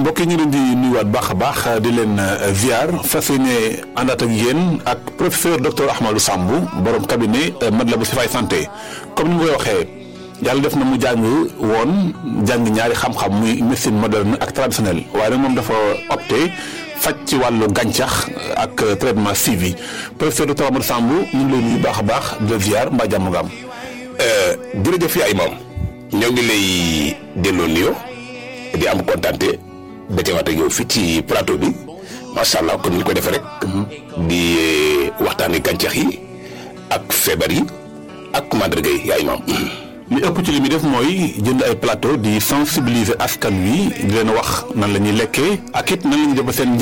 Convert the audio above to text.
mbokk yi ñu leen di nuyuwaat baax a baax di leen ziar fas yéene àndaat ak yéen ak professeur docteur Ahmadou Samb borom cabinet Matlaboul Chifaay santé comme ni ma koy waxee yàlla def na mu jàng woon jàng ñaari xam-xam muy médecine moderne ak traditionnelle waaye nag moom dafa opté faj ci wàllu gàncax ak traitement suivi professeur docteur Ahmadou Samb ñu ngi lay nuyu baax a baax de ziar mbaa jàmm nga am. jërëjëf yaay moom ñoo ngi lay delloo nuyoo di am kontante da teewaat ak yow fii ci plateau bi macha allah kon ni ñu ko defee rek. di waxtaanee gàncax yi ak feebar yi ak mandarga yi yaay moom. li ëpp ci li muy def mooy jënd ay plateau di sensibiliser askan wi di leen wax nan la ñuy lekkee ak it nan la ñuy def ba seen